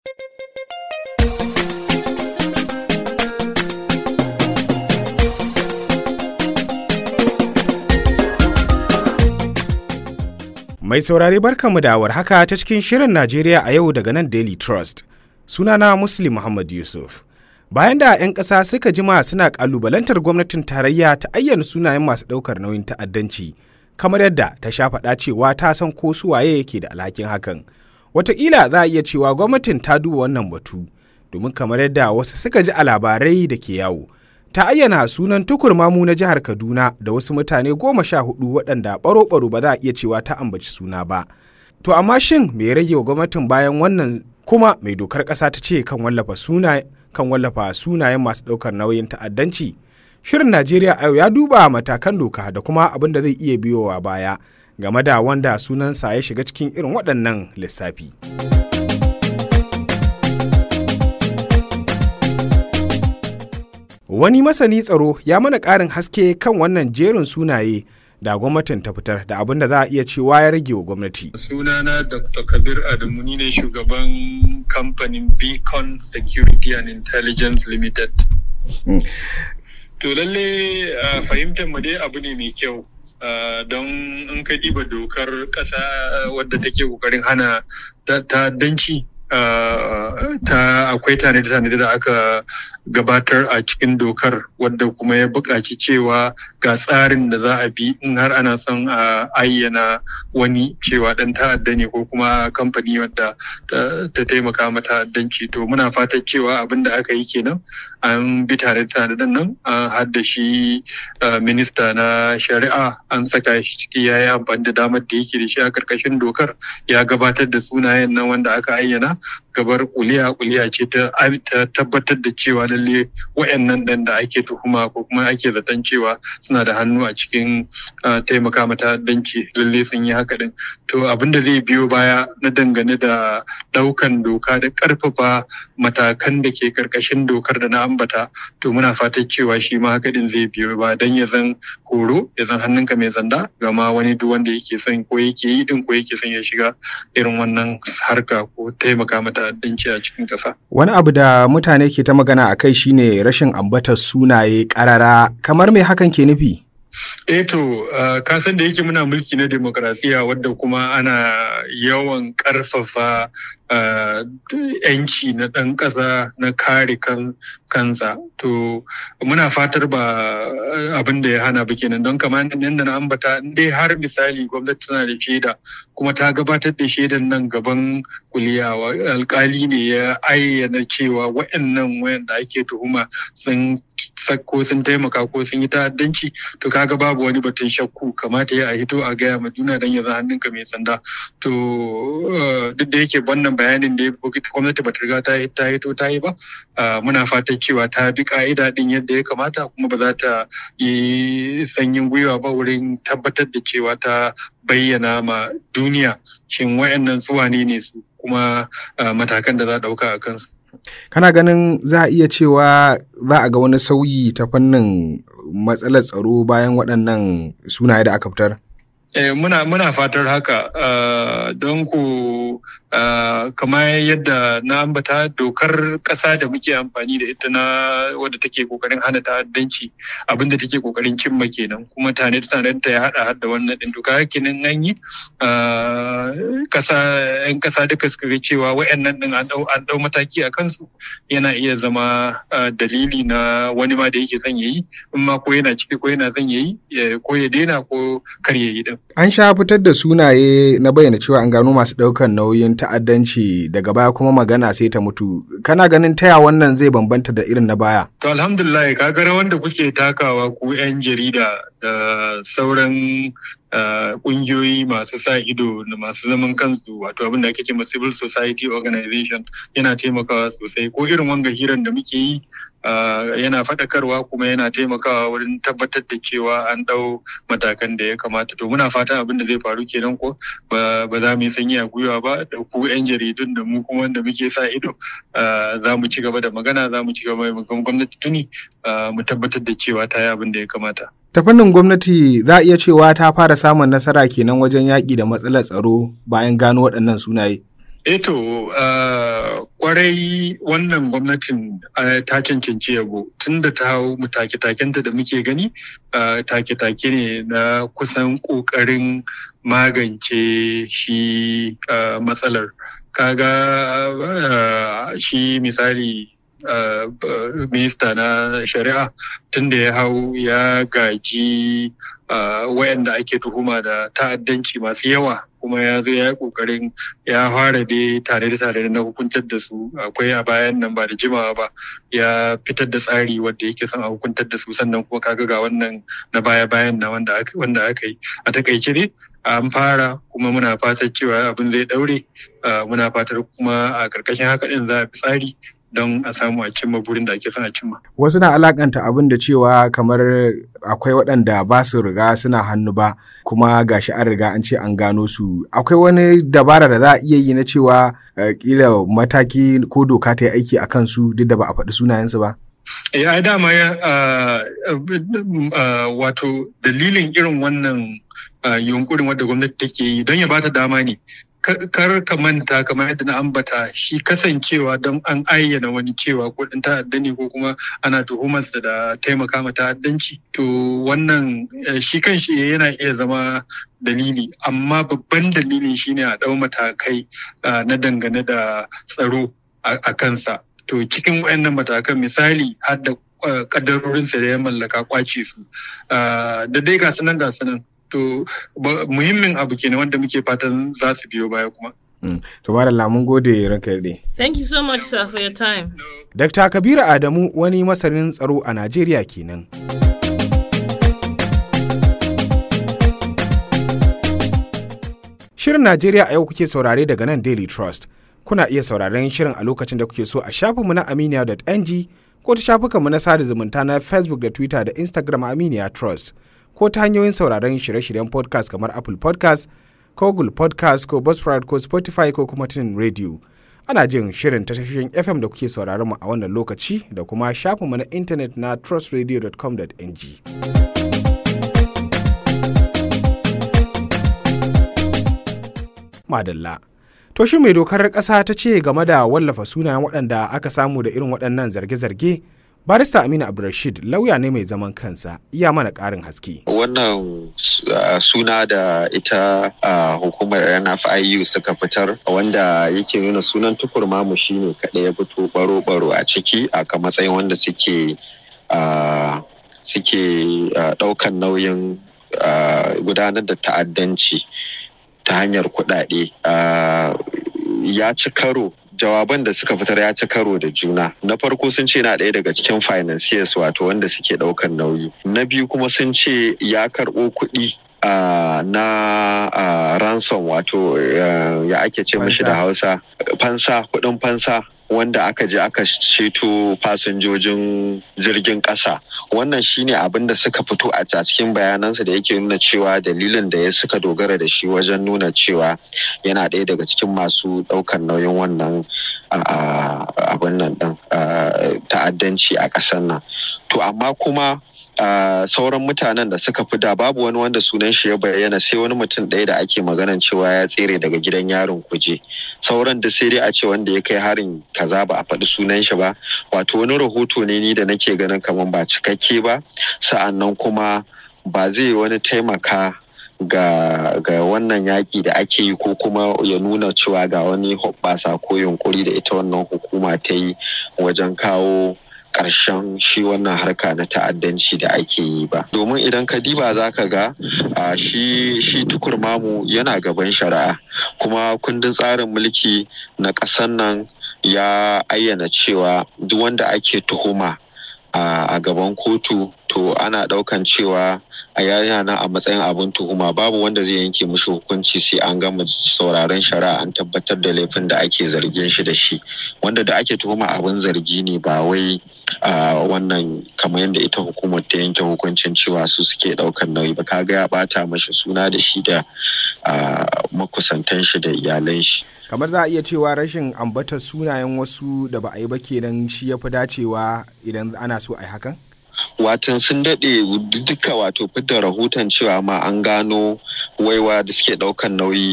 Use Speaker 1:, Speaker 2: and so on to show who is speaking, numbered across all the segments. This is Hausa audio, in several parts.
Speaker 1: Mai saurare barkanmu da haka ta cikin shirin Najeriya a yau daga nan Daily Trust. Sunana Muslim Muhammad Yusuf. Bayan da 'yan ƙasa suka jima suna ƙalubalantar gwamnatin tarayya ta ayyana sunayen masu ɗaukar nauyin ta'addanci, kamar yadda ta sha faɗa cewa ta san ko su waye yake da alhakin hakan. Wataƙila za a iya cewa gwamnatin ta duba wannan batu, domin kamar yadda wasu suka ji a labarai da ke yawo. ta ayyana sunan tukurmamu na jihar Kaduna da wasu mutane goma sha hudu waɗanda ɓaro-ɓaro ba za a iya cewa ta ambaci suna ba. To amma shin me rage wa gwamnatin bayan wannan kuma mai dokar ƙasa ta ce kan wallafa suna kan wallafa sunayen masu ɗaukar nauyin ta'addanci? Shirin Najeriya a yau ya duba matakan doka da kuma abin da zai iya biyowa baya game da wanda sunansa ya shiga cikin irin waɗannan lissafi. Wani masani tsaro ya mana ƙarin haske kan wannan jerin sunaye da gwamnatin ta fitar da abin da za a iya cewa ya rage wa gwamnati.
Speaker 2: Sunana Dr. Kabir Adamu ni ne shugaban kamfanin Beacon Security and Intelligence Limited. To lalle fahimtar mu dai abu ne mai kyau. don in ka ɗiba dokar ƙasa wadda take ƙoƙarin hana ta'addanci ta akwai tanade-tanade da aka gabatar a cikin dokar wadda kuma ya buƙaci cewa ga tsarin da za a bi in har ana son a ayyana wani cewa ɗan ta'adda ne ko kuma kamfani wadda ta taimaka mata ta'addanci to muna fatan cewa abin da aka yi kenan an bi tanade-tanaden nan an hadda shi minista na shari'a an saka shi ciki ya yi amfani da damar da yake da shi a ƙarƙashin dokar ya gabatar da sunayen nan wanda aka ayyana gabar kuliya kuliya ce ta tabbatar da cewa lalle wayannan ɗan da ake tuhuma ko kuma ake zaton cewa suna da hannu a cikin taimaka mata danci lalle sun yi haka din to abin da zai biyo baya na dangane da ɗaukan doka da ƙarfafa matakan da ke karkashin dokar da na ambata to muna fatan cewa shi ma haka din zai biyo ba dan ya zan horo ya zan hannunka mai zanda ga ma wani duk wanda yake son ko yake yi din ko yake son ya shiga irin wannan harka ko taimaka mata ta'addanci a cikin ƙasa.
Speaker 1: Wani abu da mutane ke ta magana a kai shine rashin ambatar sunaye ƙarara kamar me hakan ke nufi?
Speaker 2: Eh to, ka san da yake muna mulki na demokrasiya wadda kuma ana yawan ƙarfafa yanci na ɗan ƙasa na kare kansa. To, muna fatar ba abin da ya hana ba kenan don kamar yadda na ambata dai har misali gwamnati tana da shaida kuma ta gabatar da shaidan nan gaban kuliya alkali ne ya ayyana cewa waɗannan wayanda ake tuhuma sun ko sun taimaka ko sun yi ta'addanci to kaga babu wani batun shakku kamata ya a hito a gaya ma juna don ya za hannunka mai sanda to duk da yake wannan bayanin da gwamnati ba ta riga ta hito ta yi ba muna fatan cewa ta bi ka'ida din yadda ya kamata kuma ba za ta yi sanyin gwiwa ba wurin tabbatar da cewa ta bayyana ma duniya shin wayannan su wane ne su kuma matakan da za a ɗauka a kansu.
Speaker 1: kana ganin za a iya cewa za a ga wani sauyi ta fannin matsalar tsaro bayan waɗannan sunaye da aka fitar?
Speaker 2: Eh, muna, muna fatar haka uh, don ku uh, kamar yadda na ambata dokar ƙasa da muke amfani da ita na wadda take kokarin hana ta'addanci abinda take kokarin cimma kenan kuma tane ta ya hada hada wannan din doka kenan an yi ƙasa yan ƙasa duka suka ga cewa wayannan din an dau mataki a kansu yana iya zama uh, dalili na wani ma da yake son yayi in ma ko yana ciki ko yana son yayi ko ya daina ko kar yayi din
Speaker 1: An sha fitar da sunaye na bayyana cewa an gano masu ɗaukar nauyin ta'addanci daga baya kuma magana sai ta mutu. Kana ganin taya wannan zai bambanta da irin na baya?
Speaker 2: To alhamdulillah ka ga wanda kuke takawa ku 'yan jarida da sauran kungiyoyi masu sa ido da masu zaman kansu wato abin da ake cewa civil society organization yana taimakawa sosai ko irin wanga hiran da muke yi yana faɗakarwa kuma yana taimakawa wurin tabbatar da cewa an ɗau matakan da ya kamata to muna fatan abin da zai faru kenan ko ba za mu yi sanyi a gwiwa ba da ku 'yan jaridun da mu kuma wanda muke sa ido za mu ci gaba da magana za mu ci gaba da gwamnati tuni mu tabbatar da cewa ta yi abin da ya kamata.
Speaker 1: ta fannin gwamnati za a iya cewa ta fara samun nasara kenan wajen yaƙi da matsalar tsaro bayan gano waɗannan sunaye.
Speaker 2: Eto kwarai wannan gwamnatin ta cancanci yabo tun da ta hau take-takenta da muke gani take-take ne na kusan ƙoƙarin magance shi matsalar. Kaga shi misali minista na shari'a tun da ya hau ya gaji wayanda ake tuhuma da ta'addanci masu yawa kuma ya zo ya yi kokarin ya fara dai tare da tare na hukuntar da su akwai a bayan nan ba da jimawa ba ya fitar da tsari wanda yake son a hukuntar da su sannan kuma kaga ga wannan na baya bayan na wanda aka yi a takaice dai an fara kuma muna fatar cewa abin zai daure muna fatar kuma a karkashin haka din za a fi tsari don a samu a cimma burin da ake son a cimma.
Speaker 1: Wasu na alakanta abin da cewa kamar akwai waɗanda ba su riga suna hannu ba kuma gashi an riga an ce an gano su. Akwai wani dabara da za a iya yi na cewa kila mataki ko doka ta yi aiki a kansu duk da ba a faɗi sunayensu ba?
Speaker 2: Ya dama ya wato dalilin irin wannan yunkurin wadda gwamnati take yi don ya bata dama ne kar ka manta kamar yadda na ambata shi kasancewa don an ayyana wani cewa ko ɗin ta'adda ne ko kuma ana tuhumarsa da taimaka ma ta'addanci to wannan shi kan shi yana iya zama dalili amma babban dalilin shine a ɗau matakai na dangane da tsaro a kansa to cikin wayannan matakan misali har da kaddarorinsa da ya mallaka kwace su da dai ga sunan ga sunan to muhimmin abu kenan wanda muke fatan za su biyo baya kuma.
Speaker 1: To Madalla mun gode ranka yarda.
Speaker 3: Thank you so much sir for your time.
Speaker 1: Dr. Kabiru Adamu wani masanin tsaro a Najeriya kenan. Shirin Najeriya a yau kuke saurare daga nan Daily Trust. Kuna iya sauraren shirin a lokacin da kuke so a shafinmu na aminiya.ng ko ta shafukanmu na sada zumunta na Facebook da Twitter da Instagram Aminiya Trust. ko ta hanyoyin sauraron shirye-shiryen podcast kamar Apple podcast ko Google podcast ko Buzzsprout ko Spotify ko kuma tunin radio. Ana jin shirin tashoshin FM da kuke sauraron mu a wannan lokaci da kuma shafinmu na intanet na trustradio.com.ng. Madalla. To shi mai dokar ƙasa ta ce game da wallafa sunayen waɗanda aka samu da irin waɗannan zarge-zarge barista aminu abdulrashid lauya ne mai zaman kansa iya mana ƙarin haske
Speaker 4: wannan suna da ita hukumar nfiu suka fitar wanda yake nuna sunan tukur mamu shine kaɗai ya fito baro-baro a ciki a kan matsayin wanda suke suke ɗaukan nauyin gudanar da ta'addanci ta hanyar kuɗaɗe ya ci karo jawaban da suka fitar ya ci karo da juna na farko sun ce na ɗaya daga cikin financiers wato wanda suke ɗaukar nauyi na biyu kuma sun ce ya karɓo kuɗi Uh, na uh, ransom wato uh, ya ake ce mashi da hausa fansa kuɗin fansa wanda aka je aka ceto fasinjojin jirgin ƙasa wannan shine abin da suka fito a cikin bayanansa da yake nuna cewa dalilin da ya suka dogara da shi wajen nuna cewa yana ɗaya daga cikin masu ɗaukar nauyin wannan abin nan ɗin ta'addanci a ƙasar nan to amma kuma Uh, sauran mutanen da suka fi da babu wani wanda sunan shi ya bayyana sai wani mutum ɗaya da ake maganan cewa ya tsere daga gidan yarin kuje sauran da sai dai a ce wanda ya kai harin kaza ba a faɗi sunan shi ba wato wani rahoto ne ni da nake ganin kamar ba cikakke ba sa'annan kuma ba zai wani taimaka ga, ga wannan yaƙi da ake yi ko kuma ya nuna cewa ga wani hoɓɓasa ko yunkuri da ita wannan hukuma ta yi wajen kawo ƙarshen shi wannan harka na ta'addanci da ake yi ba domin idan ka diba za ka ga shi shi tukur mamu yana gaban shari'a kuma kundin tsarin mulki na ƙasar nan ya ayyana cewa duk wanda ake tuhuma a gaban kotu to ana ɗaukan cewa a yana a matsayin abin tuhuma babu wanda zai yanke mishi hukunci sai an gama sauraron shari'a an tabbatar da laifin da ake zargin shi da shi wanda da ake tuhuma abin zargi ne ba wai wannan kamar yadda ita hukumar ta yanke hukuncin cewa su suke ɗaukan nauyi ba kaga ya bata mashi suna da shi da makusantan shi da iyalan shi
Speaker 1: kamar za a iya cewa rashin ambatar sunayen wasu da ba a yi ba kenan shi ya fi dacewa idan ana so a yi hakan?
Speaker 4: watan sun daɗe duka wato fidda rahoton cewa ma an gano waiwa da suke ɗaukan nauyi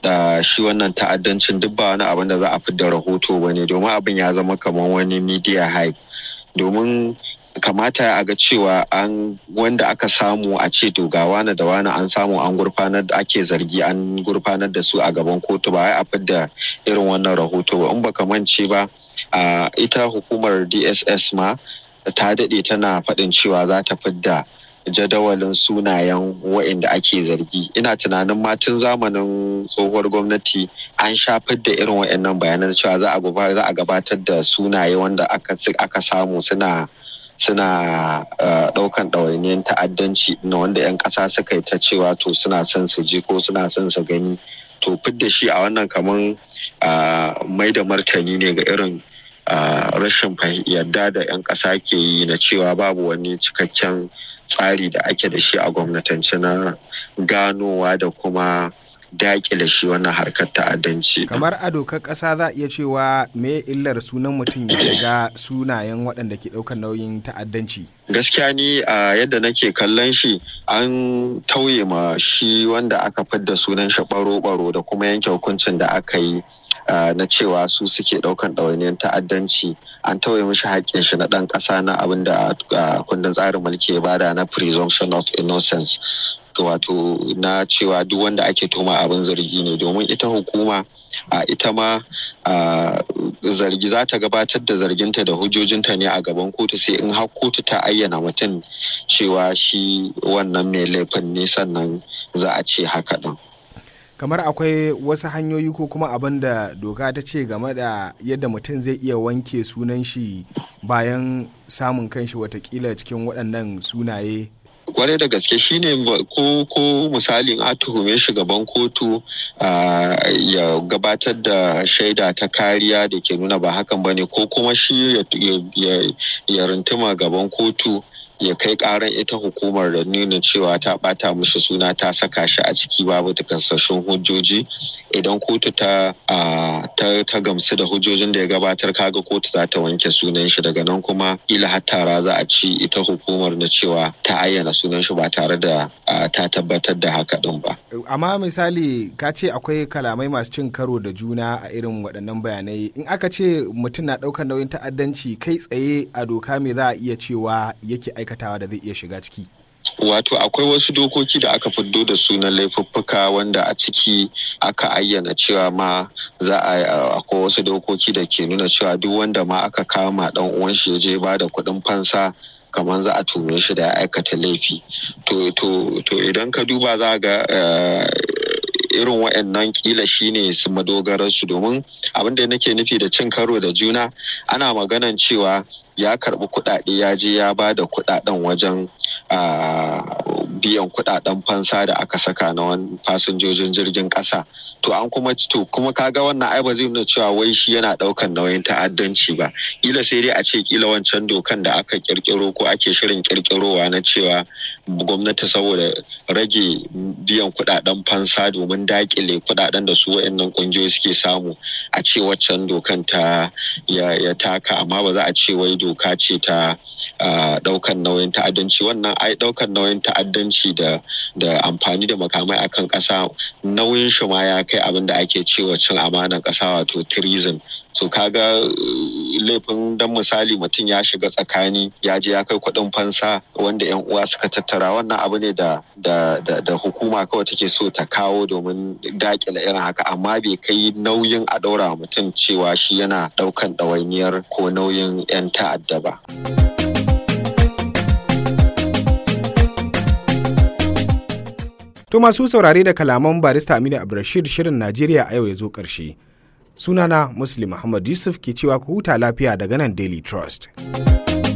Speaker 4: da shi wannan ta'addancin duk ba wani abin da za a fidda rahoto ba ne domin abin ya zama kamar wani media hype domin kamata a ga cewa an wanda aka samu a ce to ga wani da wani an samu an gurfanar da ake zargi an gurfanar da su a gaban kotu ba a fidda irin wannan rahoto ba in baka mance ba ita hukumar dss ma ta daɗe tana faɗin cewa za ta fidda jadawalin sunayen wa'inda ake zargi ina tunanin ma tun zamanin tsohuwar gwamnati an shafar da irin wa'annan bayanan cewa za a gabatar da sunaye wanda aka samu suna suna ɗaukan ɗawainiyar ta'addanci na wanda 'yan ƙasa suka yi ta cewa to suna son su ji ko suna son su gani to fidda shi a wannan kamar mai da martani ne ga irin rashin yarda da 'yan ƙasa ke yi na cewa babu wani cikakken tsari da ake da shi a gwamnatance na ganowa da kuma dakile shi wannan harkar ta'addanci.
Speaker 1: Kamar a dokar ƙasa za a iya cewa me illar sunan mutum ya shiga sunayen waɗanda ke ɗaukar nauyin ta'addanci.
Speaker 4: Gaskiya ni a yadda nake kallon shi an tauye ma shi wanda aka fidda sunan shi baro-baro da kuma yanke hukuncin da aka yi na cewa su suke ɗaukan ɗawainiyar ta'addanci an tauye mishi haƙƙin shi na ɗan ƙasa na abin da kundin tsarin mulki ya bada na presumption of innocence wato na cewa duk wanda ake toma abin zargi ne domin ita hukuma a ita ma zargi za ta gabatar da zarginta da hujjojinta ne a gaban kotu sai in har kotu ta ayyana mutum cewa shi wannan mai laifin ne sannan za a ce haka ɗin.
Speaker 1: kamar akwai wasu hanyoyi ko kuma abin da doka ta ce game da yadda mutum zai iya wanke sunan shi bayan samun kanshi watakila cikin waɗannan sunaye
Speaker 4: kwarai da gaske shine ko ko misalin a tuhume shi gaban kotu ya gabatar da shaida ta kariya da ke nuna ba hakan ba ne ko kuma shi ya rintuma gaban kotu ya kai karan ita hukumar da nuna cewa ta bata mishi suna ta saka shi a ciki babu takansassun hujjoji idan kotu ta ta gamsu da hujjojin da ya gabatar kaga kotu za ta wanke sunan shi daga nan kuma ila har tara za a ci ita hukumar na cewa ta ayyana sunan shi ba tare da ta tabbatar da haka din ba
Speaker 1: amma misali ka ce akwai kalamai masu cin karo da juna a irin waɗannan bayanai in aka ce mutum na ɗaukar nauyin ta'addanci kai tsaye a doka me za a iya cewa yake aikatawa da zai iya shiga ciki
Speaker 4: Wato akwai wasu dokoki da aka fiddo da sunan laifuffuka wanda a ciki aka ayyana cewa ma za a akwai wasu dokoki da ke nuna cewa duk wanda ma aka kama dan uwan shi ya je ba da kuɗin fansa kamar za a tume shi da ya aikata laifi. To to to idan ka duba za ga irin wa'annan kila shine su madogararsu domin abin da nake nufi da cin karo da juna ana maganan cewa ya karbi kuɗaɗe ya je ya ba da kuɗaɗen wajen biyan kuɗaɗen fansa da aka saka na wani fasinjojin jirgin ƙasa to an kuma to kuma kaga wannan ai ba zai nuna cewa wai shi yana ɗaukan nauyin ta'addanci ba kila sai dai a ce kila wancan dokan da aka kirkiro ko ake shirin kirkirowa na cewa gwamnati saboda rage biyan kuɗaɗen fansa domin dakile kuɗaɗen da su wayannan ƙungiyoyi suke samu a ce waccan dokan ta ya taka amma ba za a ce wai doka ce ta ɗaukan nauyin ta'addanci wannan ai ɗaukan nauyin ta'addanci da da amfani da makamai akan ƙasa nauyin shi ma ya kai abin da ake cewa cin amanar ƙasa wato treason so kaga laifin dan misali mutum ya shiga tsakani ya je ya kai kuɗin fansa wanda yan uwa suka tattara wannan abu ne da da da hukuma kawai take so ta kawo domin dakile irin haka amma bai kai nauyin a ɗaura mutum cewa shi yana ɗaukan ɗawainiyar ko nauyin 'yan ta'adda ba.
Speaker 1: To masu saurare da kalaman barista Aminu Abdulrashid shirin Najeriya a yau ya zo ƙarshe. Sunana Muslim Muhammad Yusuf ke cewa ku huta lafiya daga nan Daily Trust.